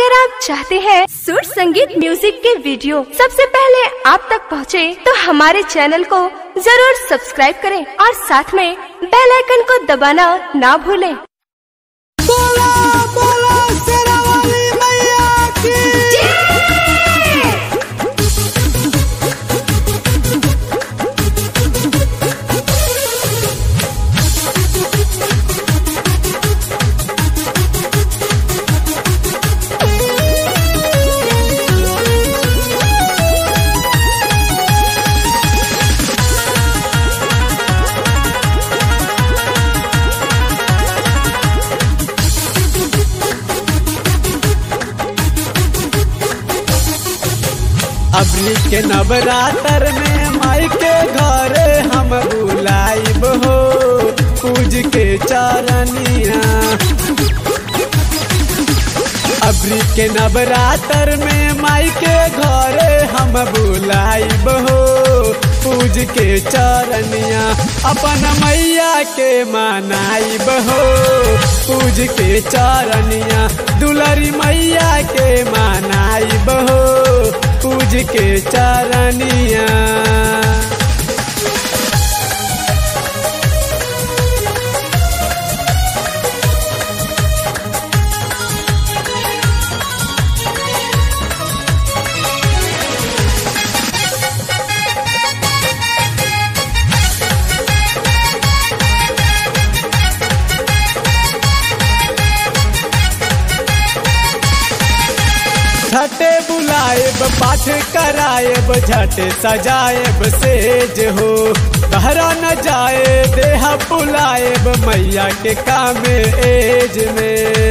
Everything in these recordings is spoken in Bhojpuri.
अगर आप चाहते हैं सुर संगीत म्यूजिक के वीडियो सबसे पहले आप तक पहुंचे, तो हमारे चैनल को जरूर सब्सक्राइब करें और साथ में बेल आइकन को दबाना ना भूलें। बोला बोला शेरावाली मैया की अबरी के नवरात्र में माई के घरे हम बुलाइब हो पूज के चरनिया अबरी के नवरात्र में माई के घरे हम बुलाइब हो पूज के चरनिया अपन मैया के मनाइब हो पूज के चरनिया दुलरी मैया के मनाइब हो पूज के चरनिया झटे बुलाएब पाठ कराएब झटे सजाएब सेज हो बहरा न जाए देह बुलाएब मैया के कामे एज में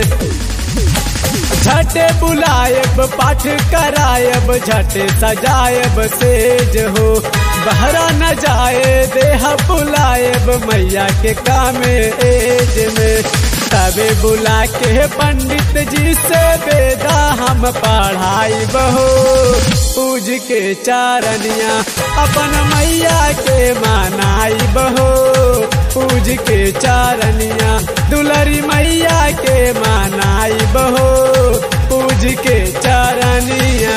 झटे बुलाएब पाठ कराएब झटे सजाएब सेज हो बहरा न जाए देह बुलाएब मैया के कामे एज में तबे बुला के पंडित जी से वेदा हम पढ़ाई बहो पूज के चारनिया अपन मैया के मानाई बहो पूज के चारनिया दुलरी मैया के मानाई बहो पूज के चारनिया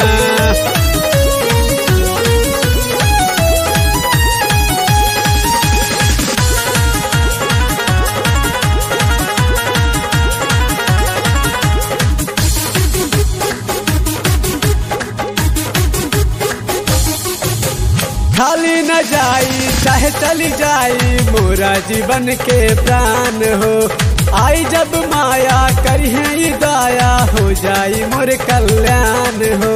खाली न जाई चाहे चली जाई मोरा जीवन के प्राण हो आई जब माया करिहे दाया हो जाई मोर कल्याण हो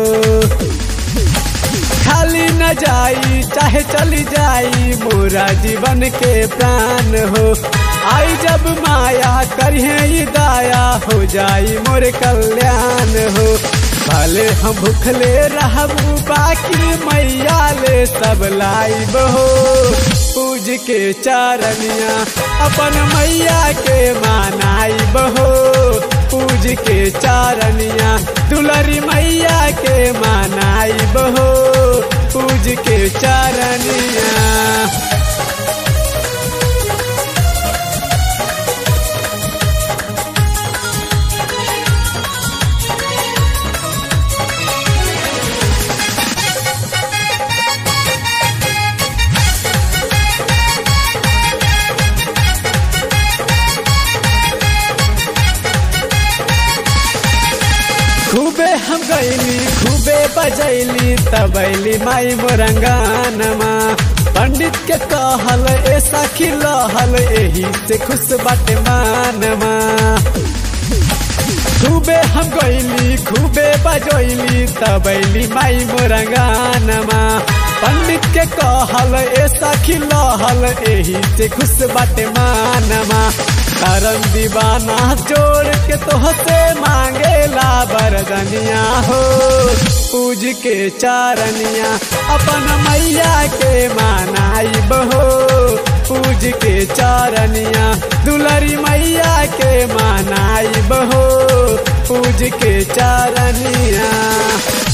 खाली न जाई चाहे चली जाई मोरा जीवन के प्राण हो आई जब माया करिहे दाया हो जाई मोर कल्याण हो भले हम भूखले रहबू बाकी मैया ले सब लाइब हो पूज के चारनिया अपन मैया के मानाइब हो पूज के चारनिया दुलरी मैया के मानाइब हो पूज के चारनिया खूबे हम गैली खूबे बजैली तबैली माई मोरंगानमा पंडित के कहल ऐसा खिलहल एही से खुश बाटे मानमा खूबे हम गैली खूबे बजैली तबैली माई मोरंगानमा पंडित के कहल ऐसा खिलहल एही से खुश बाटे मानमा करम दीवाना जोड़ के तोहसे मांगेला बरदनिया हो पूज के चारनिया अपन मैया के मानाई बहो पूज के चारनिया दुलरी मैया के मानाई बहो पूज के चारनिया